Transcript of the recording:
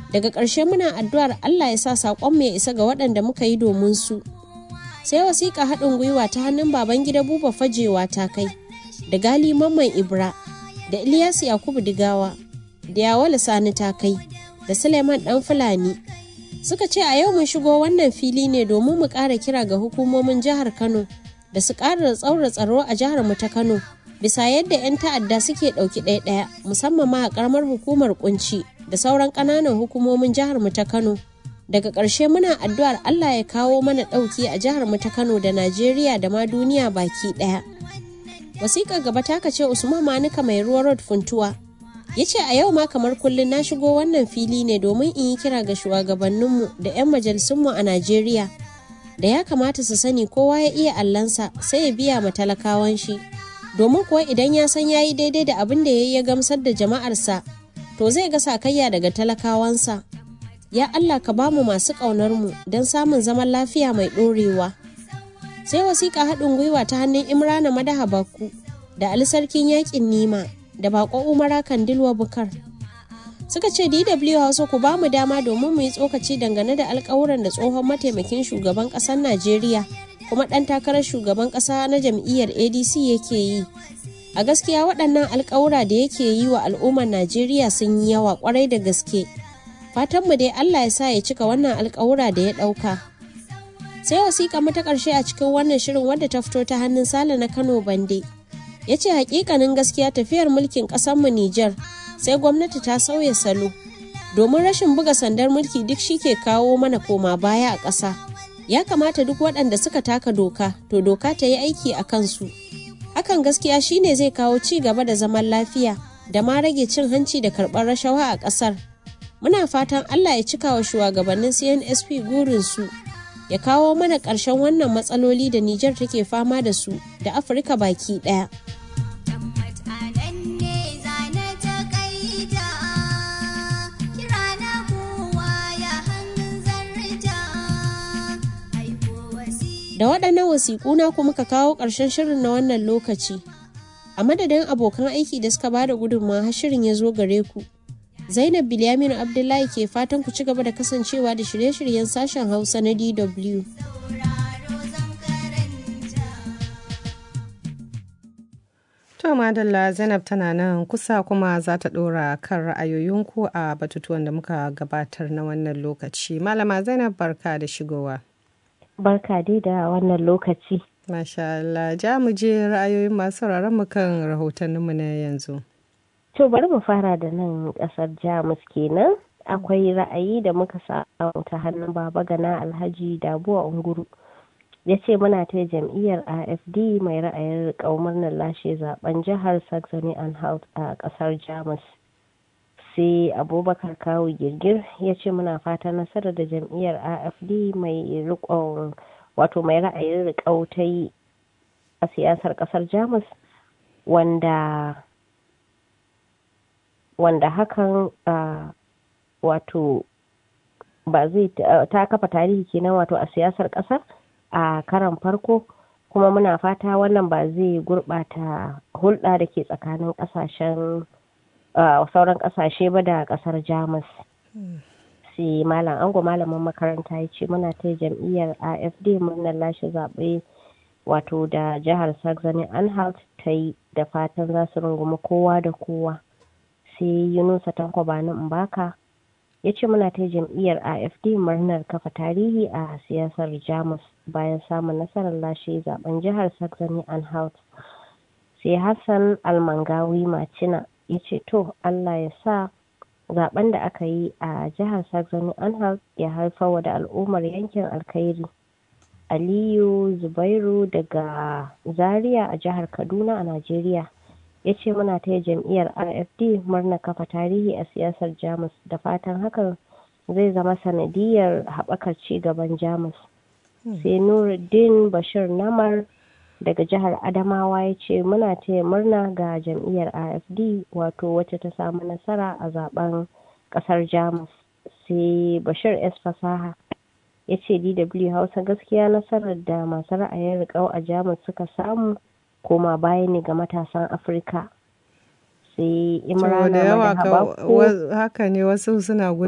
daga ƙarshe muna addu'ar allah ya sa saƙonmu ya isa ga waɗanda muka yi domin su sai wasiƙa haɗin gwiwa ta hannun baban gida buba fajewa ta kai da gali mamman ibra da ilyas yakubu digawa da yawala sani ta kai da suleiman ɗan fulani suka ce a yau mun shigo wannan fili ne domin mu ƙara kira ga hukumomin jihar kano da su ƙara tsaura tsaro a jihar mu ta kano bisa yadda 'yan ta'adda suke ɗauki ɗaya-ɗaya musamman ma a ƙaramar hukumar kunci da sauran ƙananan hukumomin jihar mu ta kano daga ƙarshe muna addu'ar allah ya kawo mana ɗauki a jihar mu ta kano da najeriya da ma duniya baki ɗaya wasiƙar gaba ta ce usman manuka mai ruwa road funtuwa ya ce a yau ma kamar kullum na shigo wannan fili ne domin in yi kira ga shugabanninmu da 'yan majalisunmu a najeriya da ya kamata su sani kowa ya iya allansa sai ya biya ma talakawan shi domin kuwa idan ya san ya yi daidai da abin da ya yi ya gamsar da jama'arsa to zai ga sakayya daga talakawansa ya allah ka ba mu masu ƙaunarmu don samun zaman lafiya mai ɗorewa sai wasiƙa haɗin gwiwa ta hannun imrana madaha bakku da ali sarkin yaƙin nima da bako umara kandilwa bukar suka ce dw hausa ku ba mu dama domin mu yi tsokaci dangane da alkawuran da tsohon mataimakin shugaban ƙasar najeriya kuma ɗan takarar shugaban ƙasa na jam'iyyar adc yake yi a gaskiya waɗannan alkawura da yake yi wa al'ummar najeriya sun yi yawa kwarai da gaske fatanmu dai allah ya sa ya cika wannan alkawura da ya ɗauka sai wasiƙa mata ƙarshe a cikin wannan shirin wadda ta fito ta hannun sale na kano bande ya ce hakikanin gaskiya tafiyar mulkin ƙasarmu Nijar sai gwamnati ta sauya salo domin rashin buga sandar mulki duk shi ke kawo mana koma baya a ƙasa ya kamata duk waɗanda suka taka doka to doka ta yi aiki a kansu hakan gaskiya shine zai kawo ci gaba da zaman lafiya da ma rage cin hanci da karɓar rashawa a ƙasar muna fatan allah ya cika wa shugabannin cnsp gurinsu ya kawo mana ƙarshen wannan matsaloli da Nijar take fama da su da Afirka baki ɗaya. Da waɗannan wasiƙu na kuma ka kawo ƙarshen shirin na wannan lokaci. A madadin abokan aiki da suka bada gudunmawa har shirin ya zo gare ku. Zainab Bilyaminu Abdullahi ke fatan ku ci gaba da kasancewa da shirye-shiryen sashen Hausa na DW. To Madalla Zainab tana nan kusa kuma za ta ɗora kan ra'ayoyinku a batutuwan da muka gabatar na wannan lokaci. Malama Zainab barka da shigowa. Barka dai da wannan lokaci. Masha Allah, ja mu je ra'ayoyin masu mu kan rahotanninmu na yanzu. To bari mu fara da nan kasar Jamus kenan. Akwai ra'ayi da muka samu ta hannun Baba Gana Alhaji Dabuwa Unguru. Ya ce muna ta jam'iyyar AFD mai ra'ayin murnar lashe zaben jihar Saxony Anhalt a kasar Jamus. Sai Abubakar Kawu Girgir ya ce muna fata nasarar da jam'iyyar AFD mai riƙon wato mai ra'ayin riƙau ta yi a siyasar kasar Jamus wanda wanda hakan uh, wato ba zai ta kafa tarihi kenan wato a siyasar ƙasar a karan farko kuma muna fata wannan ba zai gurɓata hulɗa da ke tsakanin ƙasashen uh, sauran ƙasashe ba da ƙasar jamus sai malam ango malamin makaranta ya ce muna ta jam'iyyar afd murnar lashe zaɓe wato da jihar saxony anhalt ta yi da fatan za su rungumi kowa da kowa sai yunusa tanko bani mbaka ya ce muna ta jam'iyyar afd murnar kafa tarihi a siyasar jamus bayan samun nasarar lashe zaben jihar saxony anhalt sai hassan almangawi macina ya ce to allah ya sa zaben da aka yi a jihar saxony anhalt ya haifar da al'ummar yankin alkhairi aliyu zubairu daga zaria a jihar kaduna a najeriya ya ce muna ta jam'iyyar rfd murna kafa tarihi a siyasar jamus da fatan hakan zai zama sanadiyar haɓakar ci gaban jamus sai nuruddin bashir namar daga jihar adamawa ya ce muna taya murna ga jam'iyyar afd wato wacce ta samu nasara a zaben kasar jamus sai bashir s fasaha ya ce dw hausa gaskiya nasarar da masu ra'ayin riƙau a jamus suka samu koma baya ne ga matasan afirka sai imrana da yawa haka ne wasu suna